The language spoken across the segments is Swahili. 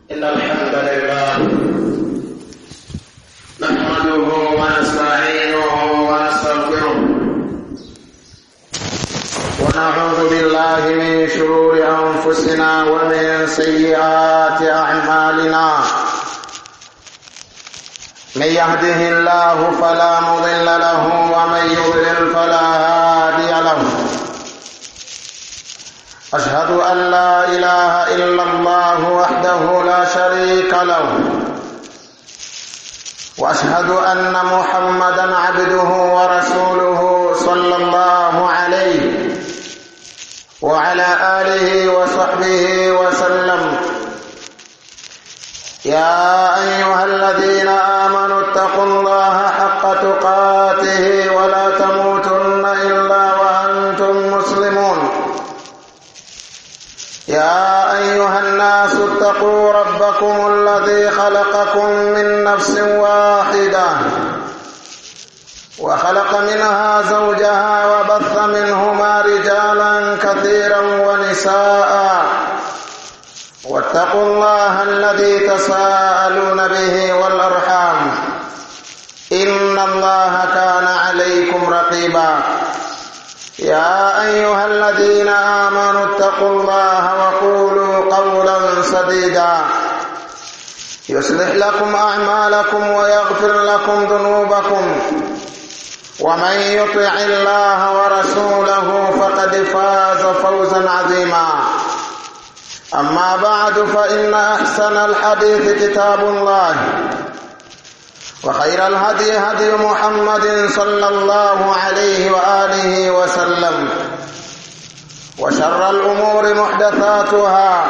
إن الحمد لله نحمده ونستعينه ونستغفره ونعوذ بالله من شرور أنفسنا ومن سيئات أعمالنا من يهده الله فلا مضل له ومن يضلل فلا هادي له أشهد أن لا إله إلا الله وحده لا شريك له وأشهد أن محمدا عبده ورسوله صلى الله عليه وعلى آله وصحبه وسلم يا أيها الذين آمنوا اتقوا الله حق تقاته ولا تموتن إلا وأنتم مسلمون يا أيها الناس اتقوا ربكم الذي خلقكم من نفس واحدة وخلق منها زوجها وبث منهما رجالا كثيرا ونساء واتقوا الله الذي تساءلون به والأرحام إن الله كان عليكم رقيبا يا أيها الذين آمنوا اتقوا الله وقولوا قولا سديدا يصلح لكم أعمالكم ويغفر لكم ذنوبكم ومن يطع الله ورسوله فقد فاز فوزا عظيما أما بعد فإن أحسن الحديث كتاب الله وخير الهدي هدي محمد صلى الله عليه وآله وسلم وشر الأمور محدثاتها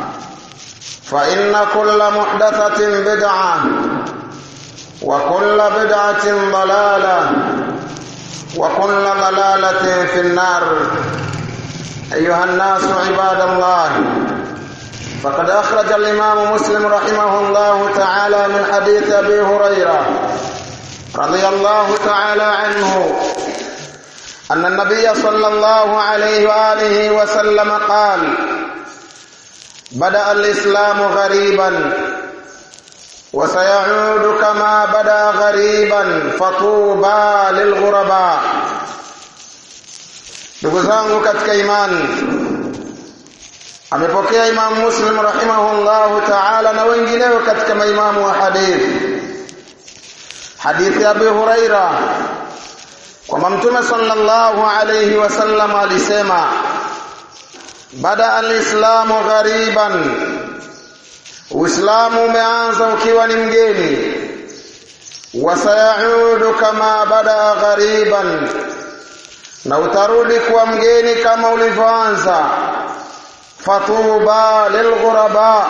فإن كل محدثة بدعة وكل بدعة ضلالة وكل ضلالة في النار أيها الناس عباد الله فقد أخرج الإمام مسلم رحمه الله تعالى من حديث أبي هريرة رضي الله تعالى عنه أن النبي صلى الله عليه وآله وسلم قال بدأ الإسلام غريبا وسيعود كما بدأ غريبا فطوبى للغرباء ndugu zangu katika imani amepokea Imam Muslim rahimahullahu ta'ala na wengineo katika maimamu wa hadithi hadithi ya Abi Huraira kwamba Mtume sallallahu alayhi wasallam alisema bada alislamu ghariban Uislamu umeanza ukiwa ni mgeni wasayaudu kama bada ghariban na utarudi kuwa mgeni kama ulivyoanza fatuba lilghuraba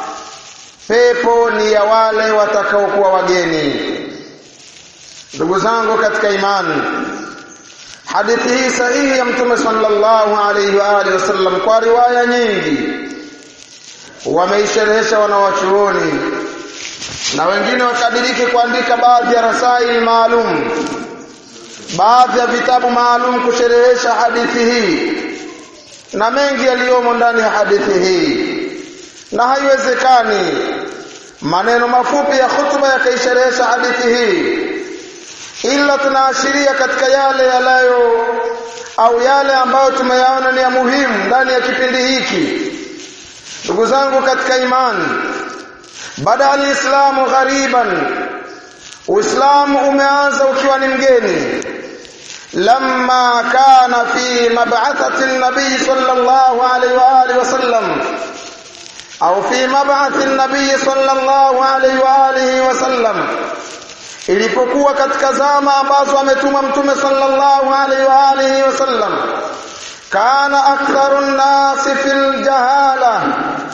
pepo ni ya wale watakaokuwa wageni ndugu zangu katika imani hadithi hii sahihi ya mtume sallallahu alaihi wa alihi wasallam kwa riwaya nyingi wameisherehesha wanawachuoni na wengine wakadiriki kuandika baadhi ya rasaili maalum baadhi ya vitabu maalum kusherehesha hadithi hii na mengi yaliyomo ndani ya hadithi hii na haiwezekani maneno mafupi ya hutuba yakaisherehesha hadithi hii ila tunaashiria katika yale yalayo au yale ambayo tumeyaona ni ya muhimu ndani ya kipindi hiki ndugu zangu katika imani baada alislamu ghariban uislamu umeanza ukiwa ni mgeni لما كان في مبعثة النبي صلى الله عليه وآله وسلم أو في مبعث النبي صلى الله عليه وآله وسلم ilipokuwa katika zama ambazo ametuma mtume sallallahu alaihi wa alihi wasallam kana aktharu nnasi fil jahala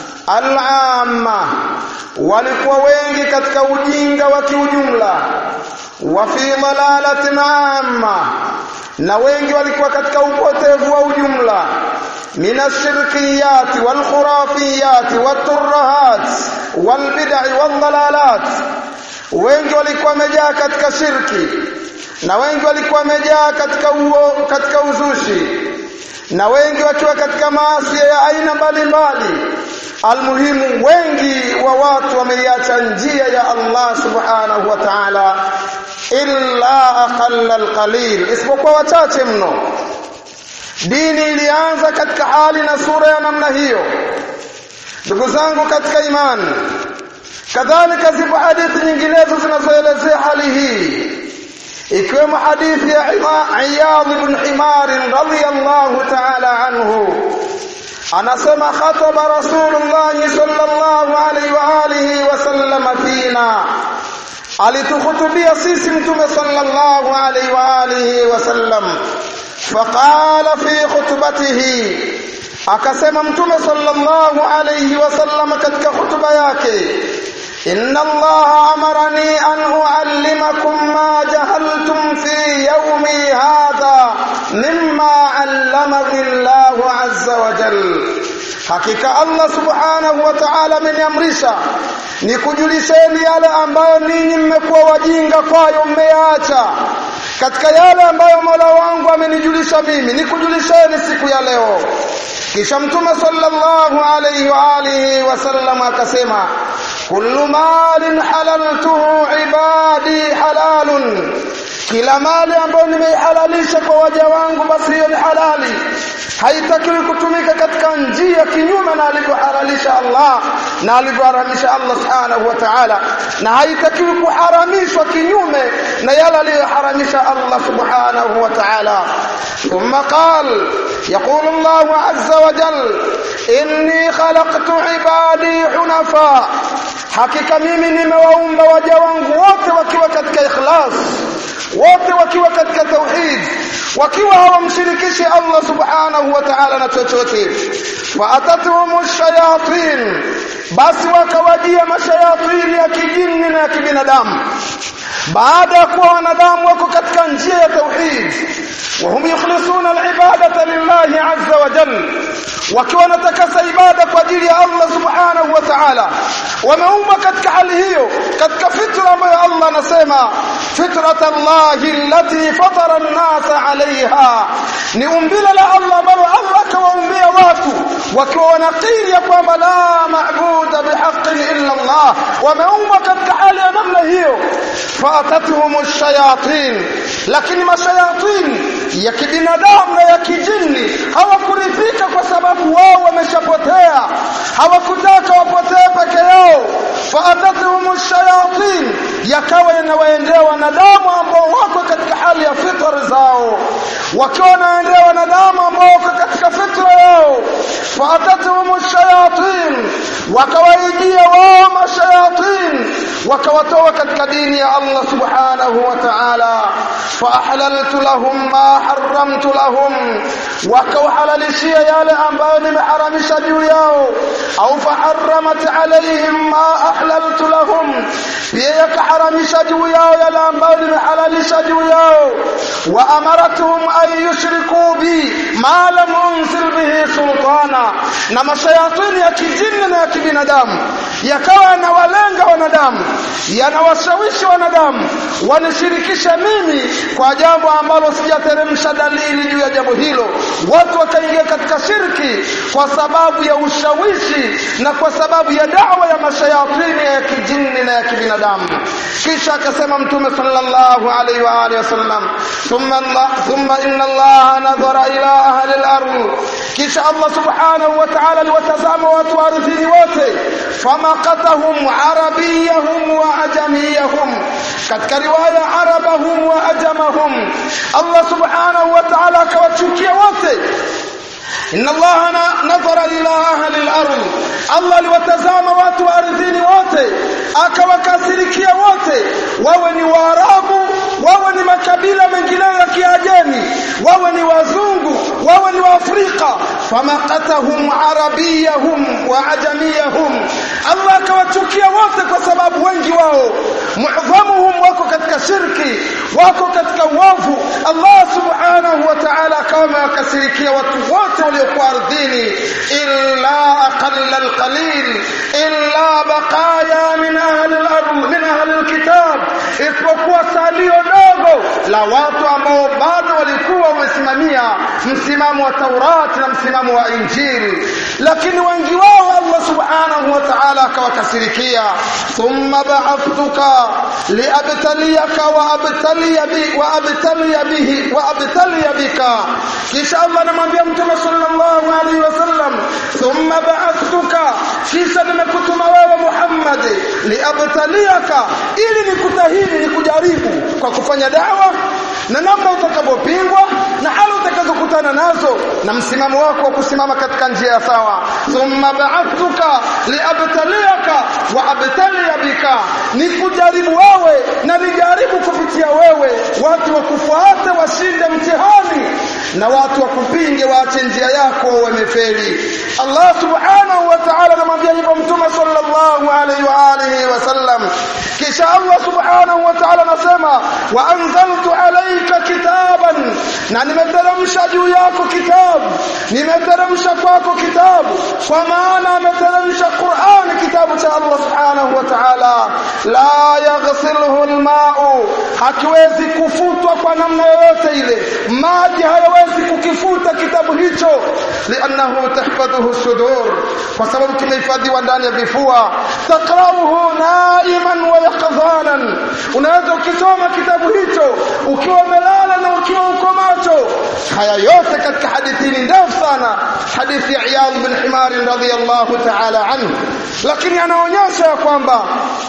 al'amma walikuwa wengi katika ujinga wa kiujumla wa fi dalalatin amma na wengi walikuwa katika upotevu wa ujumla min ashirkiyat wal khurafiyat wat turahat wal bid'i wal dalalat wengi walikuwa wamejaa katika shirki na wengi walikuwa wamejaa katika uo, katika uzushi na wengi wakiwa katika maasi ya aina mbalimbali almuhimu wengi wa watu wameiacha njia ya Allah subhanahu wa ta'ala illa aqalla alqalil isipokuwa wachache mno dini ilianza katika hali na sura ya namna hiyo ndugu zangu katika imani kadhalika zipo hadithi nyinginezo zinazoelezea hali hii ikiwemo hadithi ya Iyadh ibn Himar radhiyallahu ta'ala anhu anasema khataba rasulullah sallallahu alaihi wa alihi wasallam fina alitukhutubia sisi mtume sallallahu alaihi wa alihi wasallam faqala fi khutbatihi akasema mtume sallallahu alaihi wasallam katika hutuba yake inna allaha amarani an uallimakum ma jahaltum fi yawmi hadha mimma allamani allahu azza wa jalla hakika Allah subhanahu wa ta'ala ameniamrisha nikujulisheni yale ambayo ninyi mmekuwa wajinga kwayo mmeyaacha katika yale ambayo Mola wangu amenijulisha mimi nikujulisheni siku ya leo kisha mtume sallallahu alayhi wa alihi wasallam akasema kullu malin halaltuhu ibadi halalun kila mali ambayo nimeihalalisha kwa waja wangu basi hiyo ni halali haitakiwi kutumika katika njia kinyume na alivyohalalisha Allah na alivyoharamisha Allah subhanahu wa ta'ala na haitakiwi kuharamishwa kinyume na yale aliyoharamisha Allah subhanahu wa ta'ala ثم قال يقول الله عز وجل إني خلقت عبادي حنفاء hakika mimi nimewaumba waja wangu wote wakiwa katika ikhlas wote wakiwa katika tauhid wakiwa hawamshirikishi Allah subhanahu wa ta'ala na chochote fa atatuhum shayatin basi wakawajia mashayatini ya kijini na ya kibinadamu baada ya kuwa wanadamu wako katika njia ya tauhid وهم يخلصون العبادة لله عز وجل wakiwa wanatakasa ibada kwa ajili ya Allah subhanahu wa ta'ala wameumbwa katika hali hiyo katika fitra ambayo Allah anasema fitrat Allah allati fatara an-nasa 'alayha ni umbile la Allah ambalo Allah akawaumbia watu wakiwa wanakiri ya kwamba la ma'buda bihaqqin illa Allah wameumbwa katika hali ya namna hiyo fatatuhum ash-shayatin lakini mashayatin ya kibinadamu na ya kijini hawakuridhika kwa sababu wao wameshapotea hawakutaka wapotee peke yao faatatuhum shayatin yakawa yanawaendea wanadamu ambao wako katika hali ya fitra zao wakiwa wanaendea wanadamu ambao wako katika fitra yao faatatuhum shayatin wakawaijia wao mashayatin wakawatoa katika dini ya Allah subhanahu wa ta'ala faahlaltu lahum ma harramtu lahum wakawahalalishia yale ambayo nimeharamisha juu yao au faharramat alaihim ma ahlaltu lahum pia yakaharamisha juu yao yale ambayo nimehalalisha juu yao wa amaratuhum an yushriku bi ma lam unzil bihi sultana na mashayatini ya kijini na ya kibinadamu yakawa yanawalenga wanadamu yanawashawishi wanadamu wanishirikisha mimi kwa jambo ambalo sijateremsha dalili juu ya jambo hilo watu wakaingia katika shirki kwa sababu ya ushawishi na kwa sababu ya dawa ya mashayatini ya kijini na ya kibinadamu kisha akasema mtume sallallahu alaihi wa alihi wasallam thumma Allah thumma inna Allah nadhara ila ahli al-ardh kisha Allah subhanahu wa ta'ala aliwatazama watu ardhini wote famaqatahum arabiyahum wa ajamiyahum katika riwaya arabahum wa ajamahum Allah subhanahu wa ta'ala akawachukia wote inna allaha nadhara ila ahli al-ardh Allah aliwatazama watu wa ardhini wote akawakasirikia wote wawe ni waarabu wawe ni makabila mengineyo ya kiajemi wawe ni wazungu wawe ni waafrika famaqatahum arabiyahum wa ajamiyahum Allah akawachukia wote kwa sababu wengi wao muadhamuhum wako katika shirki wako katika uovu Allah subhanahu wa ta'ala kama akasirikia watu wote waliokuwa ardhini illa aqalla alqalil illa baqaya min ahli al-ardh min ahli alkitab isipokuwa salio dogo la watu ambao bado walikuwa wamesimamia msimamo wa Taurati na msimamo wa Injili lakini wengi wao Allah subhanahu wa ta'ala akawakasirikia thumma ba'athtuka liabtaliyaka wa abtaliya bi wa abtaliya bihi wa abtaliya bika kisha Allah anamwambia mtume sallallahu alaihi wasallam thumma ba'athtuka kisha nimekutuma wewe Muhammad liabtaliyaka ili nikutahini nikujaribu kwa kufanya dawa na namna utakavyopingwa na hali utakazokutana nazo na msimamo wako wa kusimama katika njia ya sawa thumma ba'athuka liabtaliyaka wa abtaliya bika nikujaribu wewe na nijaribu kupitia wewe watu wakufuate washinde mtihani na watu wakupinge waache njia yako wamefeli Allah subhanahu wa ta'ala anamwambia hivyo mtume sallallahu alaihi wa alihi wasallam kisha Allah subhanahu wa ta'ala anasema wa anzaltu alayka kitaban na nimeteremsha juu yako kitabu nimeteremsha kwako kitabu kwa maana ameteremsha Qur'an kitabu cha Allah subhanahu wa ta'ala la yaghsiluhu alma'u hakiwezi kufutwa kwa namna yoyote ile maji hayawezi kukifuta kitabu hicho li'annahu tahfadhuhu sudur kwa sababu kimehifadhiwa ndani ya vifua taqra'uhu na'iman wa yaqdhanan unaweza ukisoma kitabu hicho ukiwa umelala na ukiwa uko macho haya yote katika hadithi ni ndefu sana hadithi ya Iyad bin Himar radhiyallahu ta'ala anhu lakini anaonyesha ya kwamba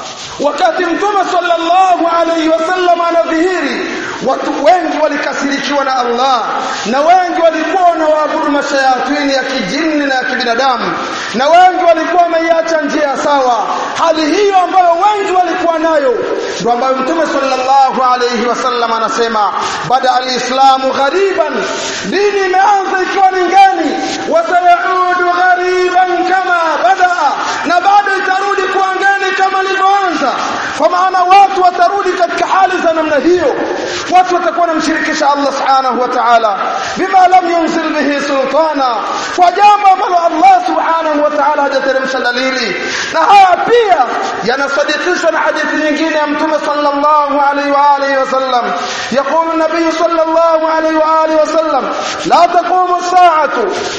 wakati mtume sallallahu alayhi wasallam anadhihiri watu wengi walikasirikiwa na Allah na wengi walikuwa wanaabudu mashayatini ya kijini na ya kibinadamu na wengi walikuwa wameiacha njia sawa hali hiyo ambayo wengi walikuwa nayo ndio ambayo mtume sallallahu alayhi wasallam anasema bada alislamu ghariban dini imeanza ikiwa ni ngeni wasayaudu ghariban kama bada na bado itarudi kuwa ngeni kama ilivyoanza kwa maana watu watarudi katika hali za namna hiyo watu watakuwa wanamshirikisha Allah subhanahu wa ta'ala bima lam yunzil bihi sultana kwa jambo ambalo Allah subhanahu wa ta'ala hajateremsha dalili na haya pia yanasadikishwa na hadithi nyingine ya mtume sallallahu alaihi wa alihi wasallam يقول النبي صلى الله عليه واله وسلم لا تقوم الساعه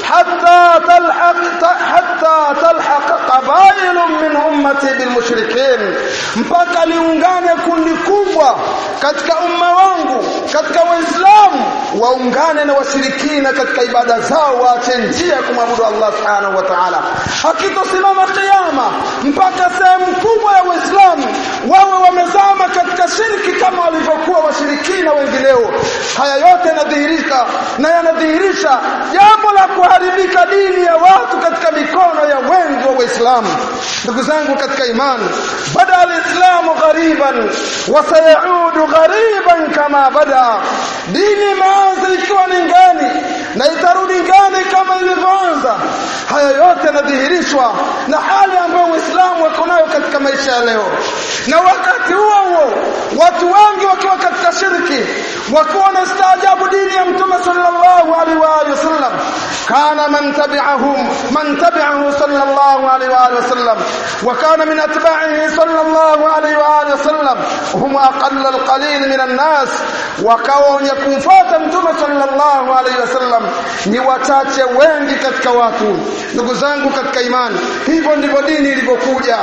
حتى تلحق حتى تلحق قبائل من امتي بالمشركين mpaka liungane kundi kubwa katika umma wangu katika waislamu waungane na washirikina katika ibada zao waache njia ya kumwabudu Allah subhanahu wa ta'ala hakitosimama kiyama mpaka sehemu kubwa ya waislamu wawe wamezama katika shirki kama walivyokuwa washirikina wengineo haya yote yanadhihirika na yanadhihirisha jambo la kuharibika dini ya watu katika mikono ya wengi wa waislamu ndugu zangu katika imani bada alislamu ghariban wasayaudu ghariban kama bada dini imeanza ikiwa ni ngani na itarudi ngani kama ilivyoanza haya yote yanadhihirishwa na hali ambayo Uislamu wako nayo katika maisha ya leo na wakati huo huo watu wengi wakiwa katika shirki wakiwa wanastaajabu dini ya mtume sallallahu alaihi wa alihi wasallam kana man tabi'ahum man tabi'ahu sallallahu alaihi wa alihi wasallam wa kana min atba'ihi sallallahu alaihi wa alihi wasallam hum aqall alqalil min an-nas wakawa wenye kumfuata mtume sallallahu alaihi wasallam ni wachache wengi katika watu ndugu zangu katika imani hivyo ndivyo dini ilivyokuja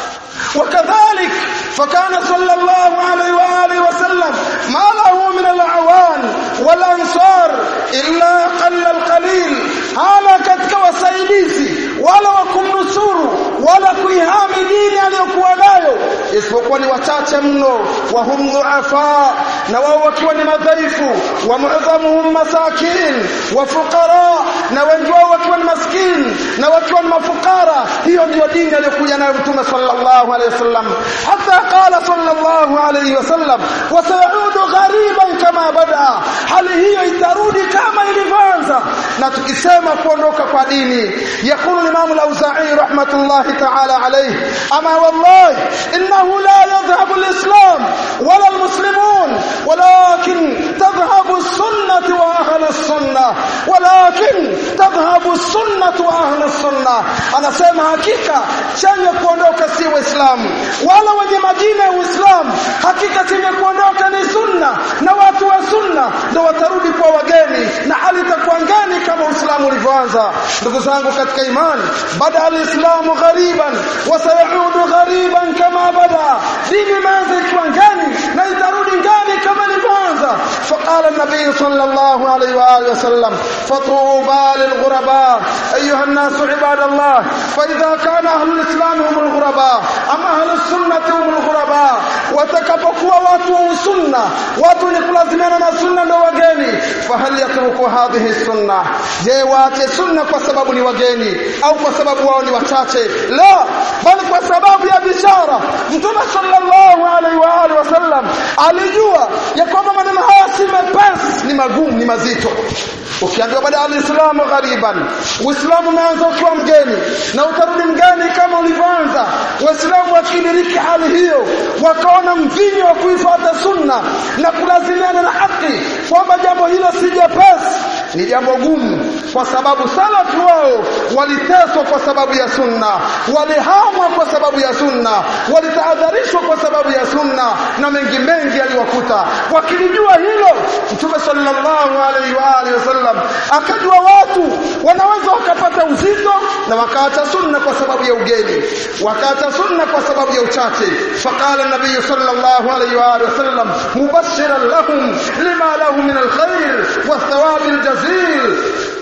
وكذلك فكان صلى الله عليه وآله وسلم ما له من الأعوان والأنصار إلا قل القليل هذا katika wasaidizi wala wakumnusuru wala kuihami dini aliyokuwa nayo isipokuwa ni wachache mno wa hum dhuafa na wao wakiwa ni madhaifu wa mu'dhamuhum masakin wa fuqara na wengi wao wakiwa ni maskini na wakiwa ni mafukara hiyo ndiyo dini aliyokuja nayo mtume sallallahu alayhi wasallam hata qala sallallahu alayhi wasallam wa sayaudu ghariban kama bada hali hiyo itarudi kama ilivyoanza na tukisema kuondoka kwa dini yakulu الإمام الأوزاعي رحمة الله تعالى عليه أما والله إنه لا يذهب الإسلام ولا المسلمون ولكن تذهب السنة وأهل السنة ولكن تذهب السنة وأهل السنة أنا سيما حقيقة chenye kuondoka si Uislamu wala wenye majina ya Uislamu hakika chenye kuondoka ni sunna na watu wa sunna ndio watarudi kwa wageni na hali itakuwa ngani kama Uislamu ulivyoanza ndugu zangu katika imani bada alislamu ghariban wa sayaudu ghariban kama bada dini imeanza ikiwa ngani na itarudi ngani kama ilivyoanza faqala an-nabiy sallallahu alayhi wa alihi wasallam fatuba lilghuraba ayuha an-nas ibadallah fa idha kana ahlu al-islam hum al-ghuraba ama ahlu as-sunnah hum al-ghuraba watakapokuwa watu wa sunna watu wenye kulazimiana na sunna ndio wageni fahal yatruku hadhihi sunna je waache sunna kwa sababu ni wageni au kwa sababu wao ni wachache la bali kwa sababu ya bishara mtume sallallahu alaihi wa alihi wasallam alijua ya kwamba maneno haya si mepesi ni magumu ni mazito ukiambiwa baada ya alislamu ghariban uislamu umeanza ukiwa mgeni na utarudi mgeni kama ulivyoanza waislamu wakidiriki hali hiyo wakaona mvinyo wa kuifuata sunna na kulazimiana na haki kwamba jambo hilo si jepesi ni jambo gumu kwa sababu salafu wao waliteswa kwa sababu ya sunna walihamwa kwa sababu ya sunna walitahadharishwa kwa sababu ya sunna na mengi mengi aliwakuta wakilijua hilo mtume sallallahu alaihi wa alihi wasallam akajua watu wanaweza wakapata uzito na wakaacha sunna kwa sababu ya ugeni wakaacha sunna kwa sababu ya uchache faqala nabii sallallahu alaihi wa alihi wasallam mubashiran lahum lima lahu min alkhair والثواب الجزيل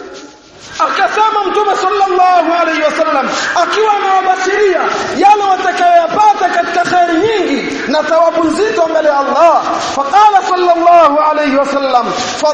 akasema mtume sallallahu alaihi wasallam akiwa anawabashiria yale watakayoyapata katika khairi nyingi na thawabu nzito mbele ya Allah faqala sallallahu alaihi wasallam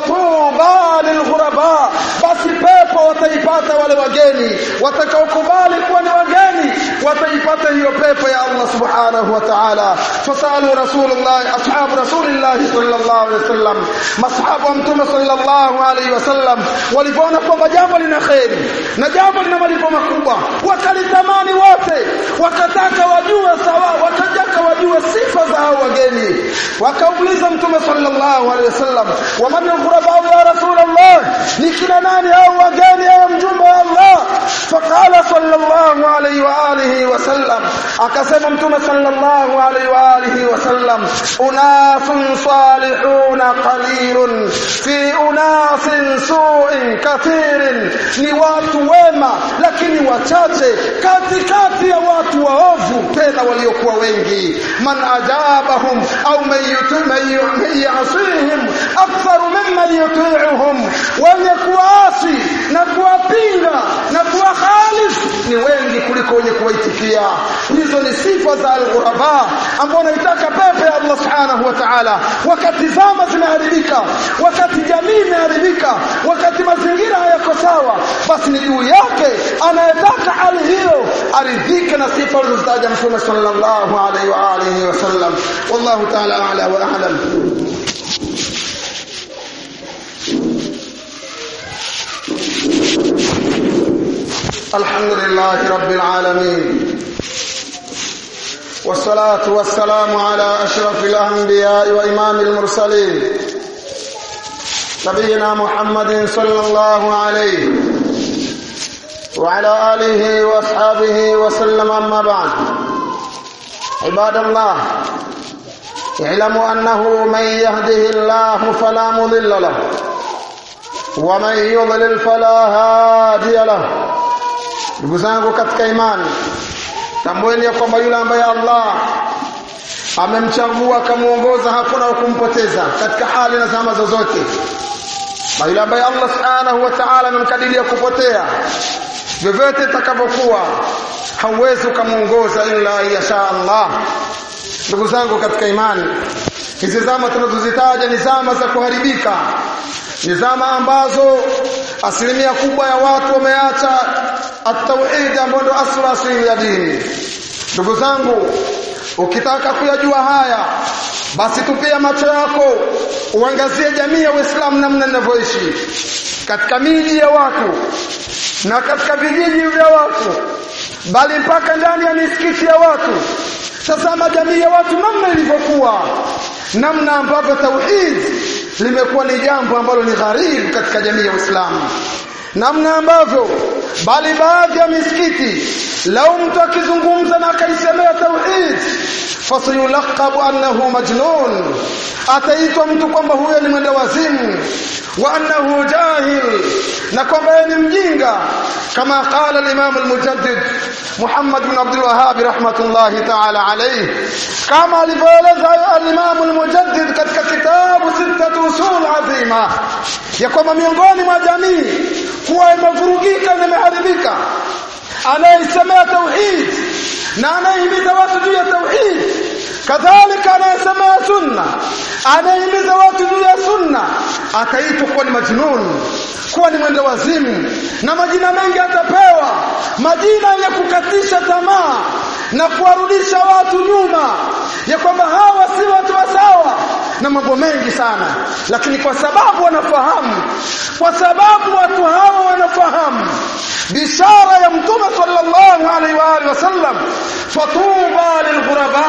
fatuba lilghuraba basi pepo wataipata wale wageni watakaokubali kuwa ni wageni wataipata hiyo pepo ya Allah subhanahu wa ta'ala fasalu rasulullah ashabu rasulillah sallallahu alaihi wasallam mashabu wa mtume sallallahu alaihi wasallam walipoona kwamba jambo lina kheri na jambo lina malipo makubwa wakalitamani wote wakataka wajue sawa wakataka wajue sifa za hao wageni wakauliza mtume sallallahu alaihi wasallam wa man al-ghuraba ya rasulullah ni kina nani hao wageni hao mjumbe wa Allah faqala sallallahu alaihi wa alihi wasallam akasema mtume sallallahu alaihi wa alihi wasallam unasun salihuna qalilun fi unasin su'in kathirin ni watu wema lakini wachache katikati ya watu waovu tena waliokuwa wengi man ajabahum au mayasihim aktharu mimman yuti'uhum wenye kuasi na kuwapinga na kuwakhalif ni wengi kuliko wenye kuwaitikia hizo ni sifa za al-ghuraba ambao wanaitaka pepo ya Allah subhanahu wa ta'ala wakati zama zimeharibika wakati jamii imeharibika wakati mazingira hayako sawa basi ni juu yake anayetaka hali hiyo aridhike na sifa alizozitaja mtume sallallahu alaihi wa alihi wasallam wallahu ta'ala a'la wa a'lam الحمد لله رب العالمين والصلاة والسلام على أشرف الأنبياء وإمام المرسلين نبينا محمد صلى الله عليه وعلى آله وأصحابه وسلم أما بعد عباد الله اعلموا أنه من يهده الله فلا مضل له ومن يضلل فلا هادي له ndugu zangu katika imani tambueni ya kwamba yule ambaye Allah amemchagua akamuongoza hakuna wa kumpoteza katika hali na zama zozote na yule ambaye Allah subhanahu wa ta'ala amemkadiria kupotea vyovyote itakavyokuwa hauwezi ukamuongoza ila yasha Allah ndugu zangu katika imani hizi zama tunazozitaja ni zama za kuharibika ni zama ambazo asilimia kubwa ya watu wameacha at-tauhid ambayo ndio asli asili ya dini ndugu zangu ukitaka kuyajua haya basi tupia macho yako uangazie jamii ya Uislamu namna inavyoishi katika miji ya watu na katika vijiji vya watu bali mpaka ndani ya misikiti ya watu tazama jamii ya watu namna ilivyokuwa namna ambavyo tauhid limekuwa ni jambo ambalo ni gharibu katika jamii ya Uislamu namna ambavyo bali baadhi ya misikiti lau mtu akizungumza na akaisemea tauhid fasayulaqabu annahu majnun ataitwa mtu kwamba huyo ni mwenda wazimu wa annahu jahil na kwamba ni mjinga kama qala al-imam al-mujaddid Muhammad bin Abdul Wahhab rahmatullahi ta'ala alayhi kama alivyoeleza al-imam al-mujaddid katika kitabu sittatu usul azima ya kwamba miongoni mwa jamii kuwa imevurugika na imeharibika anayesemea tauhid na anayehimiza watu juu ya tauhid kadhalika anayesemea sunna anayehimiza watu juu ya sunna ataitwa kuwa ni majnun kuwa ni mwenda wazimu na majina mengi atapewa majina ya kukatisha tamaa na kuwarudisha watu nyuma ya kwamba hawa si watu wa sawa na mambo mengi sana lakini kwa sababu wanafahamu kwa sababu watu hawa wanafahamu bishara ya mtume sallallahu alaihi wa alihi wasallam fatuba lilghuraba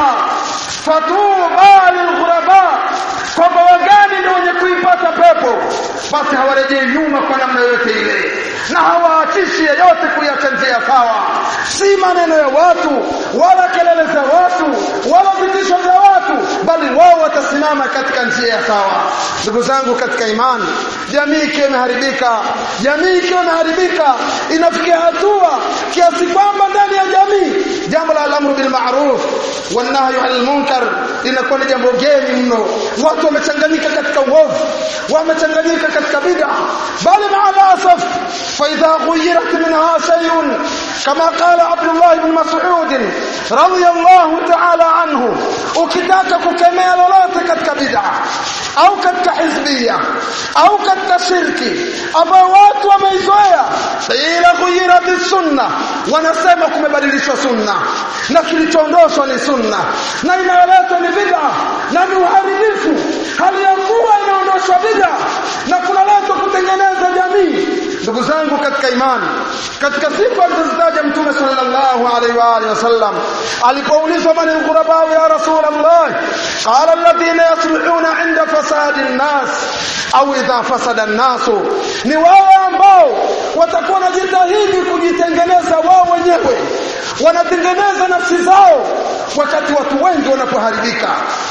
fatuba lilghuraba kwamba wagani ndio wenye kuipata pepo basi hawarejei nyuma kwa namna yoyote ile na hawaatishi yeyote kuiacha njia sawa si maneno ya watu wala kelele za watu wala vitisho vya watu bali wao watasimama katika njia ya sawa ndugu zangu katika imani jamii ikiwa imeharibika jamii ikiwa imeharibika inafikia hatua kiasi kwamba ndani ya jamii jambo la al-amru bil ma'ruf wan nahyu 'anil munkar linakuwa ni jambo geni mno watu wamechanganyika katika uovu wamechanganyika katika bid'a bali ma'alasaf fa idha ghuyirat minha shay'un kama qala Abdullah ibn Mas'ud radiyallahu ta'ala anhu ukitaka kukemea lolote katika bid'a au katika hizbia au katika shirki ambao watu wameizoea ila ghuyirat sunna wanasema kumebadilishwa sunna na kilichoondoshwa ni sunna na inayoletwa ni bid'a na ni uharibifu hali ya kuwa inaondoshwa bid'a na kunaletwa kutengeneza jamii ndugu zangu katika imani katika sifa alizozitaja mtume sallallahu alaihi wa alihi wasallam alipoulizwa man alghuraba ya rasulullah qala alladhina yaslihuna inda fasadi an-nas au idha fasada an-nas ni wale ambao watakuwa wanajitahidi kujitengeneza wao wenyewe wanatengeneza nafsi zao wakati watu wengi wanapoharibika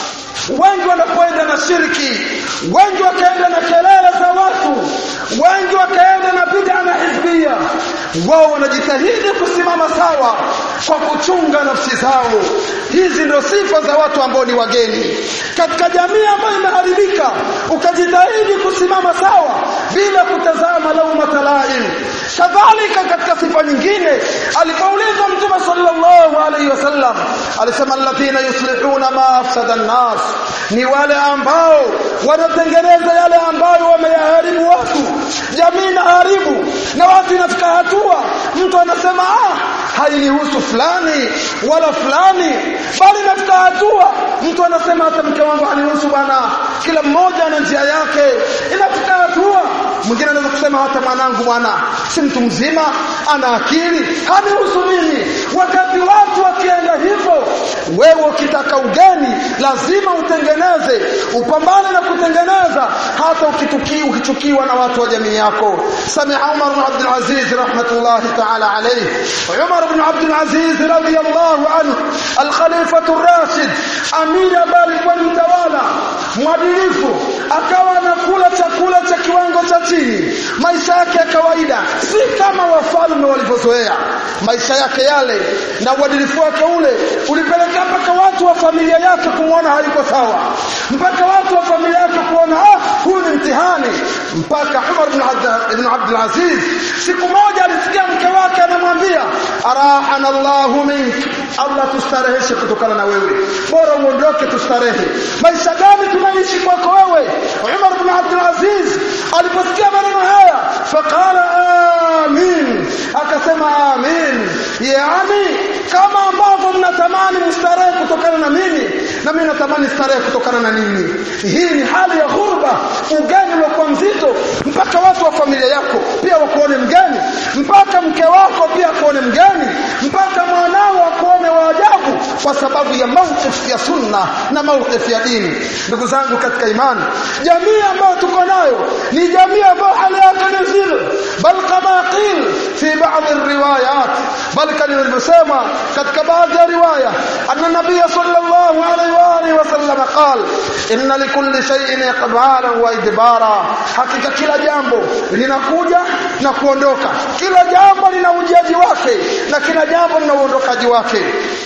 wengi wanapoenda na shirki wengi wakaenda na kelele za watu wengi wakaenda na bid'a na hizbia wao wanajitahidi kusimama sawa kwa kuchunga nafsi zao hizi ndio sifa za watu ambao ni wageni katika jamii ambayo imeharibika ukajitahidi kusimama sawa bila kutazama lauma talaim kadhalika katika sifa nyingine alipoulizwa mtume sallallahu alaihi wasallam alisema alladhina yuslihuna ma afsada an-nas ni wale ambao wanatengeneza yale ambayo wameyaharibu watu jamii inaharibu na watu inafika hatua mtu anasema ah hainihusu fulani wala fulani bali inafika hatua mtu anasema hata mke wangu hanihusu bwana kila mmoja ana njia yake inafika hatua mwingine anaweza kusema hata mwanangu bwana si mtu mzima ana akili hanihusu mimi wakati watu wakienda hivyo wewe ukitaka ugeni lazima utengeneze upambane na kutengeneza hata ukituki ukichukiwa na watu wa jamii yako samia Umar bin Abdul Aziz rahmatullahi ta'ala alayhi Umar bin Abdul Aziz radiyallahu anhu al-Khalifatu ar-Rashid amiri ambaye alikuwa ni mtawala mwadilifu akawa anakula chakula cha kiwango cha chini maisha yake ya kawaida si kama wafalme walivyozoea maisha yake yale na uadilifu wake ule ulipelekea mpaka watu wa familia yake kumwona hayuko sawa mpaka watu wa familia yake kuona ah huyu ni mtihani mpaka Umar ibn Abdul Aziz siku moja alisikia mke wake anamwambia arahana Allahu mink Allah tustareheshe kutokana na wewe bora uondoke tustarehe maisha gani tunaishi kwako wewe Umar ibn Abdul Aziz aliposikia maneno haya faqala amin akasema amin yani kama ambavyo mnatamani mstarehe kutokana na mimi na mimi natamani starehe kutokana na nini hii ni hali ya ghurba ugeni uliokuwa mzito mpaka watu wa familia yako pia wakuone mgeni mpaka mke wako pia akuone mgeni mpaka mwanao akuone wa ajabu kwa sababu ya mawqif ya sunna na mawqif ya dini ndugu zangu katika imani jamii ambayo tuko nayo ni jamii ambayo hali yake ni zile bal kama qil fi baadhi riwayat bal kama nilivyosema katika baadhi ya riwaya anna nabiy sallallahu alaihi wa alihi wasallam قال إن لكل شيء إقبالا وإدبارا hakika kila jambo linakuja na kuondoka kila jambo lina ujaji wake na kila jambo lina uondokaji wake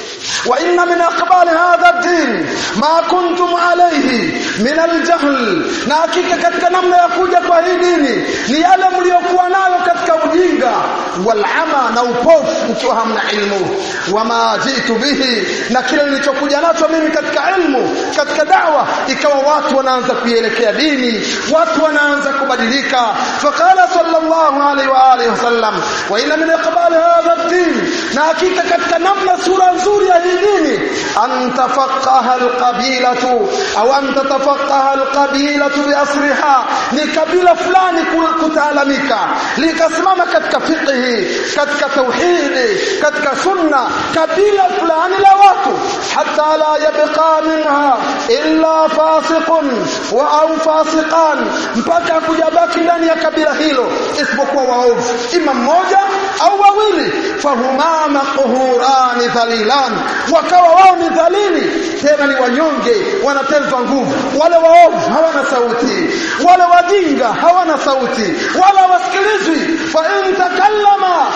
وإن من أقبال هذا الدين ما كنتم عليه من الجهل na hakika katika namna ya kuja kwa hii dini ni yale mliokuwa nayo katika ujinga walama na upofu mkiwa hamna ilmu wama jitu bihi na kile nilichokuja nacho mimi katika ilmu katika dawa ikawa watu wanaanza kuielekea dini watu wanaanza kubadilika faqala sallallahu alaihi wa alihi wasallam wa inna min iqbal hadha ad-din na hakika katika namna sura nzuri ya hii dini an tafaqaha alqabilatu au an tatafaqaha alqabilatu biasriha ni kabila fulani kutaalamika likasimama katika fiqhi katika tauhidi katika sunna kabila fulani la watu hatta la yabqa minha illa fasiqun wa au fasiqan mpaka kujabaki ndani ya kabila hilo isipokuwa waovu ima mmoja au wawili fahuma maqhurani dhalilan wakawa wao ni dhalili tena ni wanyonge wanatezwa nguvu wale waovu hawana sauti wale wajinga hawana sauti wala wasikilizwi fa in takallama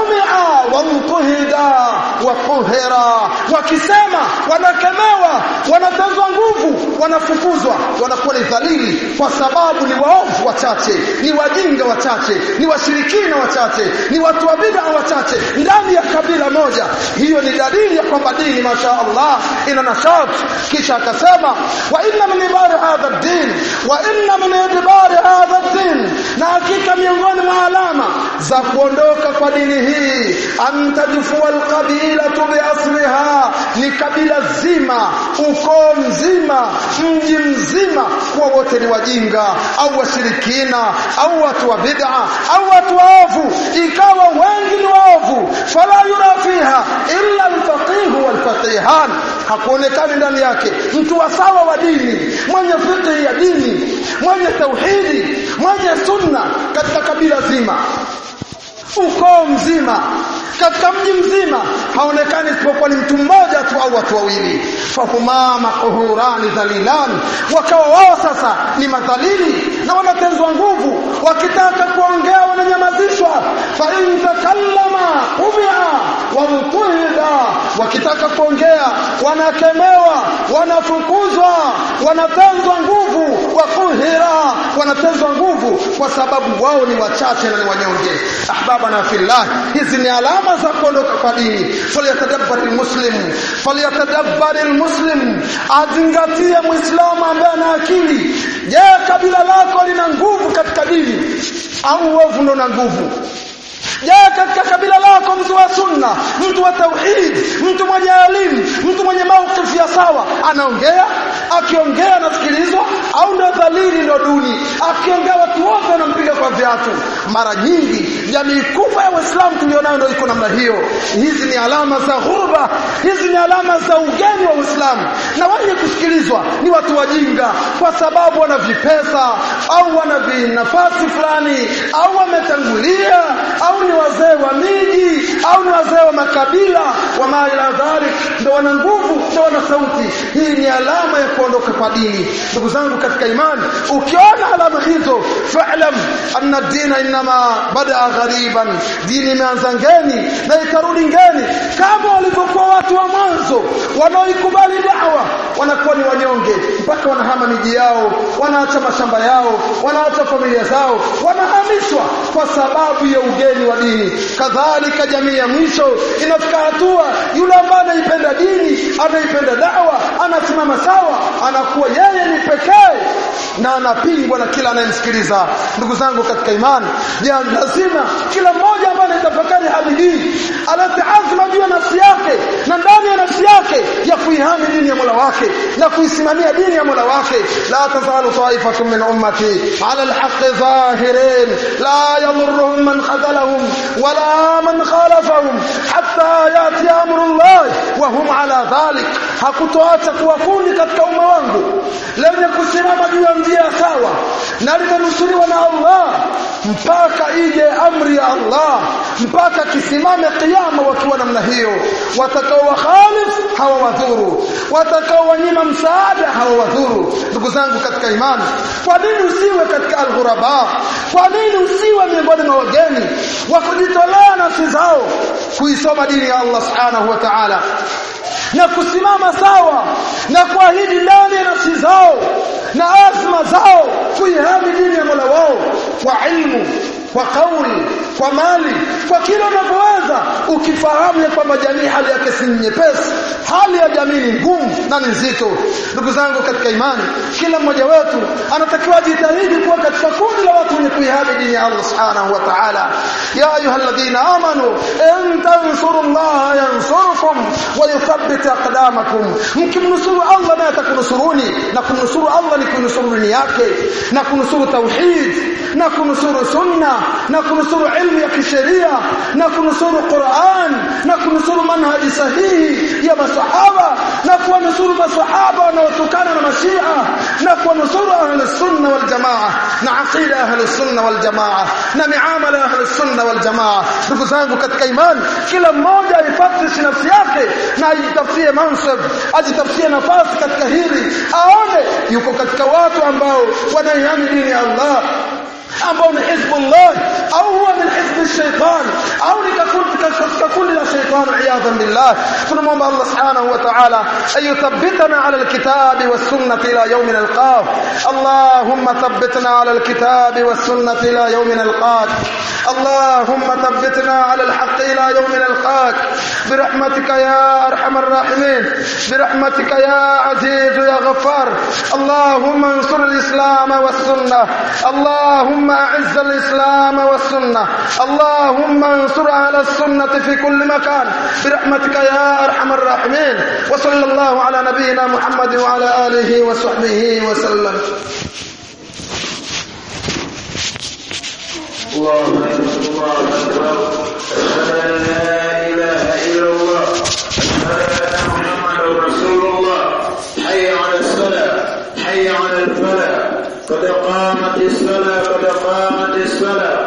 qumia wa mtuhida wa quhira wakisema wanakemewa wanatezwa nguvu wanafukuzwa wanakuwa ni dhalili kwa sababu ni waovu wachache ni wajinga wachache ni washirikina wachache ni watu wa bid'a wachache ndani ya kabila moja hiyo ni dalili ya kwamba dini masha Allah ina nashat kisha akasema wa inna min ibari hadha ad-din wa inna min ibari hadha ad-din na hakika miongoni mwa alama za kuondoka kwa dini hii antadfua alqabila biasriha ni kabila zima ukoo mzima mji mzima kuwa wote ni wajinga au washirikina au watu wa bid'a au watu waovu ikawa wengi ni waovu fala yura fiha illa alfaqih walfaqihan hakuonekani ndani yake mtu wa sawa wa dini mwenye fiqh ya dini mwenye tauhidi mwenye sunna katika kabila zima ukoo mzima katika mji mzima haonekani isipokuwa ni mtu mmoja tu au watu wawili fahuma maquhurani dhalilan wakawa wao sasa ni madhalili na wanatenzwa nguvu wakitaka kuongea wananyamazishwa fa in takallama umia wa mtuhida wakitaka kuongea wanakemewa wanafukuzwa wanatenzwa nguvu wa kuhira wanatenzwa nguvu kwa sababu wao ni wachache na ni wanyonge ahbabana fillah hizi ni alama za kuondoka kwa dini falyatadabbari almuslim falyatadabbari almuslim azingatie muislamu ambaye ana akili je kabila lako lina nguvu katika dini au uovu ndo na nguvu je katika kabila lako mtu wa sunna mtu wa tauhid mtu mwenye elimu mtu mwenye maukifu ya sawa anaongea akiongea anasikilizwa au ndo dhalili ndo duni akiongea watu wote wanampiga kwa viatu mara nyingi jamii kubwa ya waislamu tulionayo ndo iko namna hiyo hizi ni alama za ghurba hizi ni alama za ugeni wa uislamu na wenye kusikilizwa ni watu wajinga kwa sababu wana vipesa au wana vinafasi fulani au wametangulia au ni wazee wa miji au ni wazee wa makabila wa maila dhalik ndo wana nguvu ndo wana sauti hii ni alama ya kuondoka kwa dini ndugu zangu katika imani ukiona alama hizo fa'lam anna dina inma bada ghariban dini imeanza ngeni na itarudi ngeni kama walivyokuwa watu wa mwanzo wanaoikubali dawa wanakuwa ni wanyonge mpaka wanahama miji yao wanaacha mashamba yao wanaacha familia zao wanahamishwa kwa sababu ya ugeni wa dini kadhalika jamii ya mwisho inafika hatua yule ambaye anaipenda dini anaipenda dawa anasimama sawa anakuwa yeye ni pekee na anapingwa na kila anayemsikiliza ndugu zangu katika imani ya lazima kila mmoja ambaye anatafakari hali hii alete azma juu ya nafsi yake na ndani ya nafsi yake ya kuihami dini ya Mola wake na kuisimamia dini ya Mola wake la tazalu ta'ifatun min ummati ala alhaqqi zahirin la yadhurruhum man khadalahum wala man khalafahum hatta yati amrullah wa hum ala dhalik hakutoacha kuwa kundi katika umma wangu lenye kusimama juu ya njia sawa na limenusuriwa na Allah mpaka ije amri ya Allah mpaka kisimame kiyama wakiwa namna hiyo watakao wakhalif hawa wadhuru watakaowanyima msaada hawawadhuru ndugu zangu katika imani kwa nini usiwe katika alghuraba kwa nini usiwe miongoni mwa wageni wa kujitolea nafsi zao kuisoma dini ya Allah subhanahu wa ta'ala na kusimama sawa na kuahidi ndani ya nafsi zao na azma zao kuihami dini ya Mola wao kwa ilmu kwa kauli kwa mali kwa kila unavyoweza ukifahamu ya kwamba jamii hali yake si nyepesi hali ya jamii ni ngumu na ni nzito ndugu zangu katika imani kila mmoja wetu anatakiwa jitahidi kuwa katika kundi la watu wenye kuihami dini ya Allah subhanahu wa ta'ala ya ayyuhalladhina amanu in tansurullaha yansurkum wa yuthabbit aqdamakum mkimnusuru Allah naye atakunusuruni na kumnusuru Allah ni kunusuru dini yake na kunusuru tauhid na kunusuru sunna na kunusuru ilmu ya kisheria na kunusuru Qur'an na kunusuru manhaji sahihi ya masahaba na kuwanusuru masahaba wanaotokana na mashia na kuwanusuru ahli sunna wal jamaa na aqida ahli sunna wal jamaa na miamala ahli sunna wal jamaa ndugu zangu katika imani kila mmoja aifatishe nafsi yake na ajitafutie mansab ajitafutie nafasi katika hili aone yuko katika watu ambao wanaihami dini ya Allah ambao ni hizbullah au huwa min hizb shaitan au ni katika kundi la shaitan iyadhan billah tunamwomba Allah subhanahu wa ta'ala ayuthabbitana ala alkitabi was sunnati ila yawm nalqah allahumma thabbitna ala alkitabi was sunnati ila yawm nalqah اللهم ثبتنا على الحق الى يوم نلقاك برحمتك يا ارحم الراحمين برحمتك يا عزيز يا غفار اللهم انصر الاسلام والسنه اللهم اعز الاسلام والسنه اللهم انصر اهل السنه في كل مكان برحمتك يا ارحم الراحمين وصلى الله على نبينا محمد وعلى اله وصحبه وسلم الله أكبر الله أكبر أشهد أن لا إله إلا الله أشهد أن محمدا رسول الله حي على الصلاة حي على الفلاح قد قامت الصلاة قد قامت الصلاة